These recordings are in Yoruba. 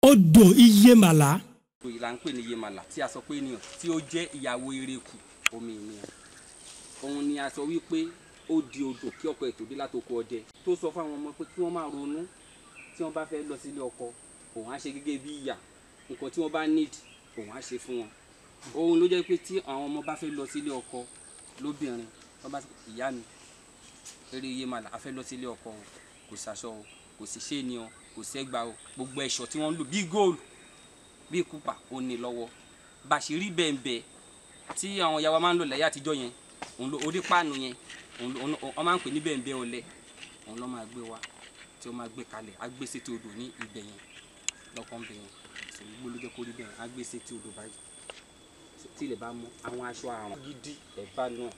odò iyemàlà òyìn là ń pè ní yemala tí a sọ pé ènìyàn tí ó jẹ́ ìyàwó eréku omi ènìyàn òun ni a sọ wípé ó di odò kí ọkọ ètò dé látòkò ọdẹ tó sọ fún àwọn ọmọ pé kí wọ́n máa ronú tí wọ́n bá fẹ́ lọ sílé ọkọ òun á ṣe gẹ́gẹ́ bí ìyà nǹkan tí wọ́n bá need òun á ṣe fún wọn òun ló jẹ́ pé tí àwọn ọmọ bá fẹ́ lọ sílé ọkọ lóbìnrin wọ́n bá ìyá mi eré yemala a fẹ́ lọ sílé ọkọ o kò sàṣọ o kò sí ṣéènì o kò sẹ́gbà o gbogbo ẹ̀ṣọ́ tí wọ́n ń lò bí góòlù bí kúpà ó ní lọ́wọ́ bàṣírí bẹ́ẹ̀nbẹ́ tí àwọn ìyá wa máa ń lò láyé àtijọ́ yẹn òun ló orí páànù yẹn òun ló òun- wọ́n máa ń pè ní bẹ́ẹ̀nbẹ́ ọlẹ òun ló máa gbé wa tí ó máa gbé kalẹ̀ á gbé sétí odò ní ibẹ̀ yẹn lọ́kàn bẹ̀ yẹn sòwò gbó ló jẹ́ kó rí bẹ́ẹ̀ á gbé sétí odò báyìí So, tí ilẹ̀ bá mọ́ àwọn aṣọ àrùn gidi ẹ̀ bá náà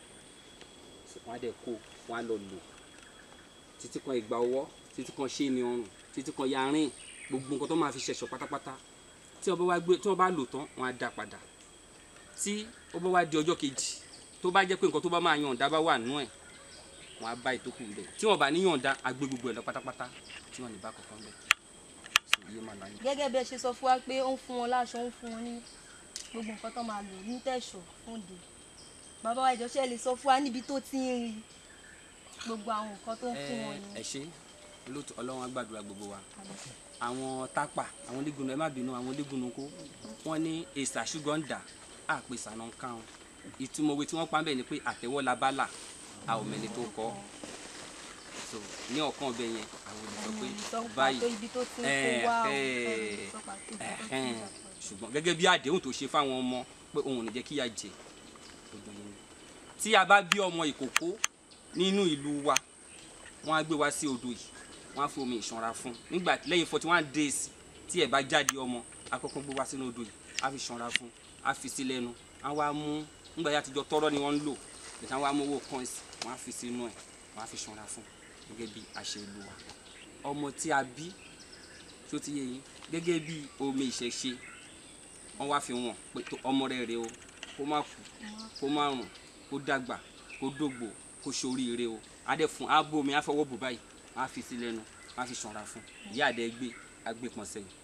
So, wọ́n á dẹ̀ kó wọ́n á lọ lò títí kan ìgbà ọwọ́ títí kan ṣéènì ọrùn títí kan yarin gbogbo nǹkan tó máa fi ṣẹ̀ṣọ́ pátápátá tí wọ́n bá wá gbé tí wọ́n bá lò tán wọ́n á dá padà tí ó bá wá di ọjọ́ kejì tó bá jẹ́ pé nǹkan tó bá máa yànda bá wà nú ẹ̀ wọ́n á bá ìtókù rẹ̀ tí wọ́n bá ní yànda á gbé gbogbo ẹ̀ lọ pátápátá tí wọ́n ní bá kankan bẹ̀ so iye máa láyé. gẹ́gẹ́ bí ẹ ṣe sọ fún wa pé ó ń fún wọn láṣọ ó ń fún wọn ní gbogbo nǹkan tó máa lò ní tẹ̀sọ̀ fún òde bàbá wa ìjọsẹ́ lè sọ fún wa níbi tó ti ń rí gbogbo àwọn nǹkan tó ń fún wọn ẹ yẹn. ṣe olóòtú ọlọ́run á gbàdúrà gbogbo wa àwọn tápà àwọn onígun ẹ má bínú àwọn onígun kó wọ́n ní èsà ṣùgbọ́n dà á pè sànà kàn ìtumọ̀ òwe tí wọ́n pa ń bẹ̀ ni pé àtẹ̀wọ́ la bá là a ò mẹ́ni tó kọ́ so ní ọ̀kan ọbẹ̀ yẹn àwọn olùsọ pé sọ pàtó báyìí ibi tó ti ń ẹ, kó wá o ẹ, ẹ, sọ pàtó ibi tó ti ń ẹ̀hẹ́n. gbà. ṣùgbọ́n gẹ́gẹ́ bí àdéhùn tó ṣe fáwọn ọmọ pé òun ò ní jẹ́ kíyà jẹ gbogbo yẹn ni. tí a bá bí ọmọ ìkókó nínú ìlú wa wọ́n á gbé wá sí odò yìí wọ́n á fi omi ìṣanra fún nígbà lẹ́yìn forty one days tí ẹ̀ bá jáde ọmọ á kọ́kọ́ gbé wá sínú odò yìí á fi ṣanra fún á fi sí lẹ́nu á wá mú nígbà yà àtijọ́ tọ́rọ́ ni wọ́n ń lò ìtàn wá mú owó coins wọ́n á fi sínú ẹ̀ wọ́n á fi ṣanra fún gẹ́gẹ́ bí àṣẹ ìlú wa ọmọ tí a bí tó ti yé yín gẹ́gẹ́ bí omi ìṣẹ̀ṣe wọ́n wá fi wọ̀n pé tó ọmọ rẹ̀ rè o kó má kú kó má rùn kó dàgbà kó dògbò kó ṣoríire o adé fún abo mi àfọwọ́ bò báyìí wọ́n á fi sí lẹ́nu wọ́n á fi ṣanra fún ìyá àdé gbé agbé pọ̀n sẹ́yìn